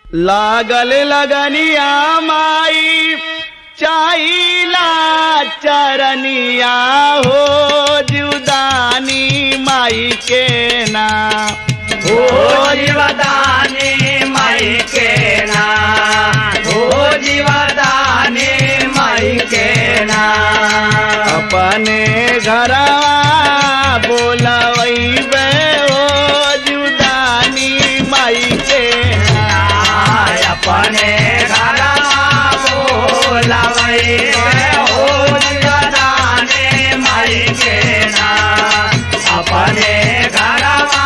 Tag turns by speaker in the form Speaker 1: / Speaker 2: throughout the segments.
Speaker 1: लागल लगनिया माई चाइला चरनिया हो जुदानी माई के ना
Speaker 2: हो जीवदानी माई के ना हो जीवदानी माई के ना
Speaker 1: अपने घरवा बोलवैबे हो जुदानी माई के ना
Speaker 2: अपने घर बोलवै हो जीवदानी माई के ना अपने घर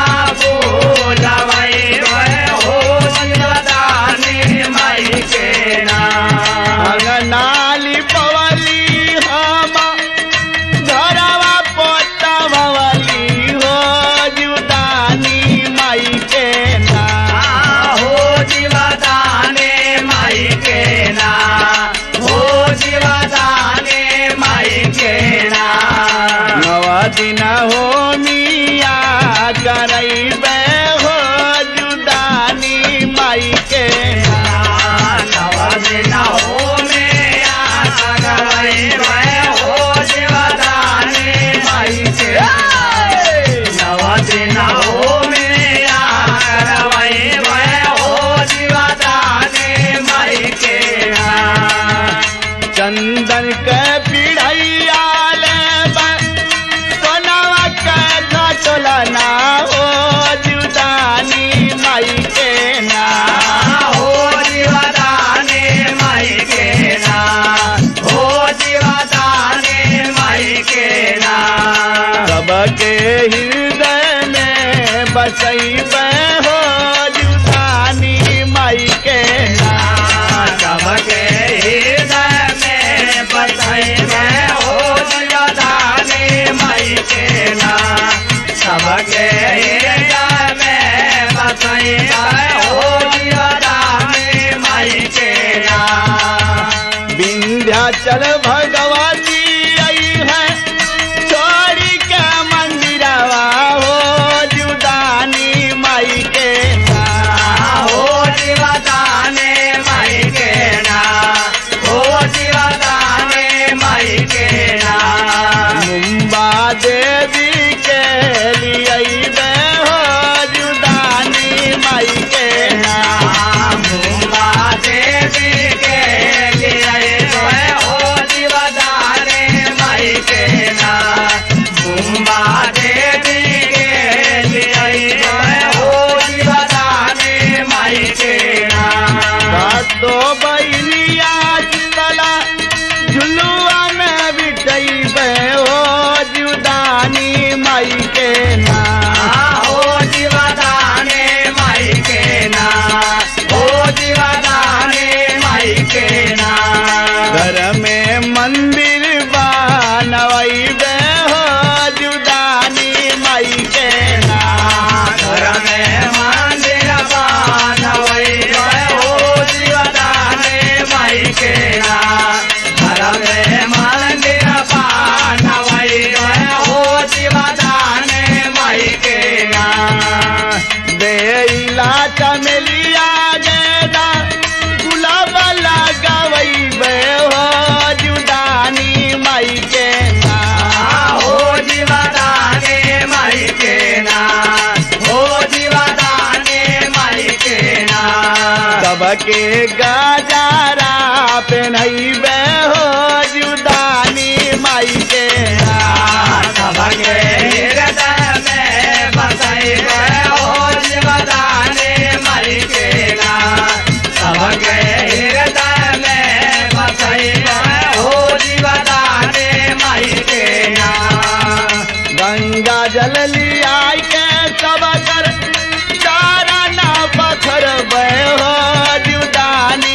Speaker 2: बोलवै हो जीवदानी माई के ना
Speaker 1: अंगनाली पवली हम घरवा पोतवली हो जुदानी माई के ना
Speaker 2: हो जीवदाने माई के ना हो जीवदाने माई के ना
Speaker 1: नव दिन हो मिया करैबे हो जुदानी माई के ना
Speaker 2: नवदिन हो मेरा सगवै भय हो जीवदाने माई के नवदिन हो मेरा करवै भय हो जीवदाने माई के ना
Speaker 1: चंदन के पिढ़ैया लेबे सोनवा के घटोला ना हो जुदानी माई के ना
Speaker 2: हो जीवदाने माई के ना हो जीवदाने माई के ना
Speaker 1: सबके हृदय में बसैबे हो जुदानी माई के ना
Speaker 2: सबके हृदय में बसाई में हो जीवदाने माई के ना सबके हृदय में बसाई में हो जीवदाने माई के ना
Speaker 1: विंध्याचल भगवती आई है छोड़ी के मंदिरवा हो जुदानी माई के ना
Speaker 2: हो जीवदाने माई के ना हो जीवदाने माई के ना
Speaker 1: मुंबा देवी के लिए हो जुदानी माई के ना
Speaker 2: मुंबा देवी के लिए हो जीवदाने माई के ना मुंबा देवी के लिए हो जीवदाने माई के ना
Speaker 1: तो बहनिया चितला झुलुआ में बिठैबे हो जुदानी माई के ना
Speaker 2: हो जीवदाने माई के ना हो जीवदाने माई के ना
Speaker 1: घर में मंदिर बनवैबे हो जुदानी माई के ना
Speaker 2: घर में मंदिर बनवै हो जीवदाने माई के ना घर में मंदिर बनवै हो जीवदाने माई के ना
Speaker 1: देला चमेलिया गेदा गुलाब लगवैबे हो जुदानी माई के ना
Speaker 2: हो जीवदाने माई के ना हो जीवदाने माई के ना
Speaker 1: सबके गजारा पहनैबे हो जुदानी माई के ना
Speaker 2: सबके हृदय में बसाई हो जीवदाने माई के ना सबके हृदय में बसाई हो जीवदाने माई के ना
Speaker 1: गंगा जल लिया के सब कर चारा ना पत्थर हो जुदानी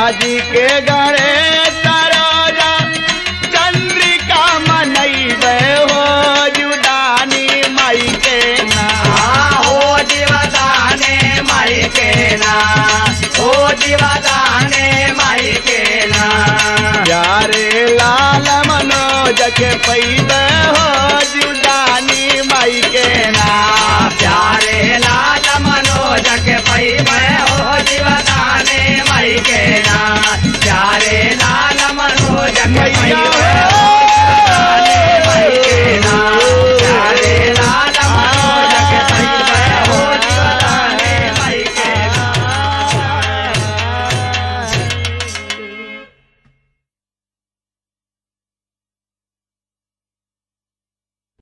Speaker 1: जी के गणे सरोजा चंद्रिका मनैबे हो जुदानी माई के ना
Speaker 2: हो जीवदाने माई के ना हो जीवदाने माई के ना
Speaker 1: प्यारे लाल मनोज के पैया